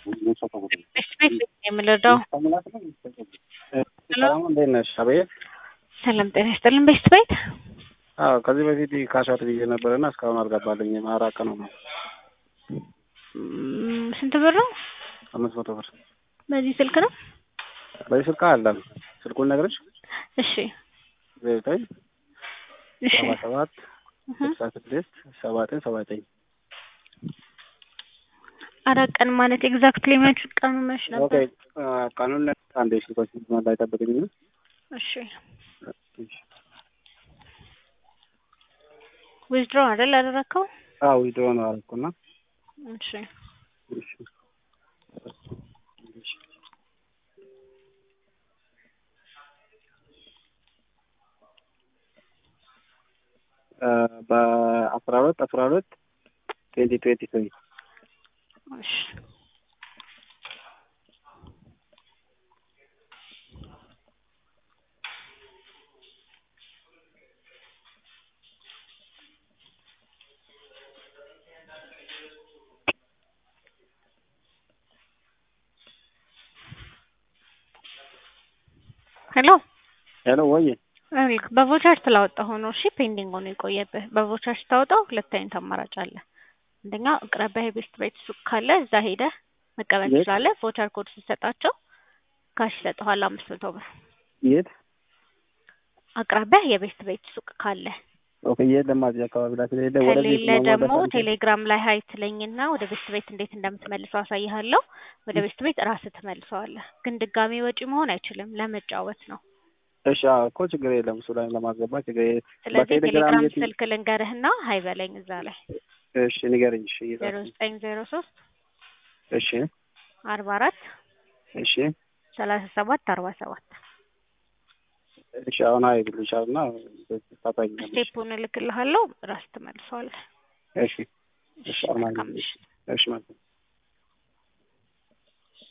ቤት ቤት የምንረዳው ሰላም እንዴት ነሽ? አቤት። ሰላም ጤና ይስጥልን። ቤት ቤት አዎ ከዚህ በፊት ካሻት ብዬ ነበርና እስካሁን አልገባልኝም። አራት ቀን ነው። ም፣ ስንት ብር ነው? አምስት መቶ ብር በዚህ ስልክ ነው? በዚህ ስልክ አለም ስልኩን ነግረሽ እሺ ዘጠኝ እሺ ሰባ ሰባት እህ፣ ስልሳ ስድስት ሰባ ዘጠኝ ሰባ ዘጠኝ አራት ቀን ማለት ኤግዛክትሊ መች ቀኑ መች ኦኬ ነበር? ቀኑን አንዴ ስልኮች ላይ ጠብቅኝ። እሺ ዊዝድሮ አይደል ያደረከው? አዎ ዊድሮ ነው አልኩና እሺ እሺ በአስራ ሁለት አስራ ሁለት ትዌንቲ ትዌንቲ ትሪ እሺ ሄሎ ሄሎ ወይ ይኸውልህ በቮቸር ስላወጣሁ ነው። እሺ ፔንዲንግ ሆኖ የቆየብህ። በቮቸር ስታወጣው ሁለት አይነት አማራጭ አለ። አንደኛ አቅራቢያ የቤስት ቤት ሱቅ ካለ እዛ ሄደህ መቀበል የት? ትችላለህ። ቮቸር ኮድ ስትሰጣቸው ካሽ ይሰጠዋል አምስት መቶ ብር። የት አቅራቢያ የቤስት ቤት ሱቅ ካለ ኦኬ የት ደግሞ እዚህ አካባቢ ላይ ስለሌለ ወደ ቤት ከሌለ ማሟላት ደግሞ አንችልም? ቴሌግራም ላይ ሀይ ትለኝና ወደ ቤስት ቤት እንዴት እንደምትመልሰው አሳይሃለሁ። ወደ ቤስት ቤት ራስህ ትመልሰዋለህ። ግን ድጋሚ ወጪ መሆን አይችልም፣ ለመጫወት ነው። እሺ አዎ እኮ ችግር የለም እሱ ላይ ለማስገባት ችግር የለም። ስለዚህ በቴሌግራም ቴሌግራም የት- ስልክ ልንገርህና ሀይ በለኝ እዛ ላይ እሺ ንገረኝ። እሺ ዜሮ እየጻፍኩ ዘጠኝ ዜሮ ሶስት እሺ አርባ አራት እሺ ሰላሳ ሰባት አርባ ሰባት እሺ አሁን አይ ብሉሻልና ታታኛለሽ። ስቴፑን እልክልሃለሁ ራስ ትመልሰዋለህ። እሺ እሺ አሁን አይ መልካም ምሽት። እሺ ማለት ነው።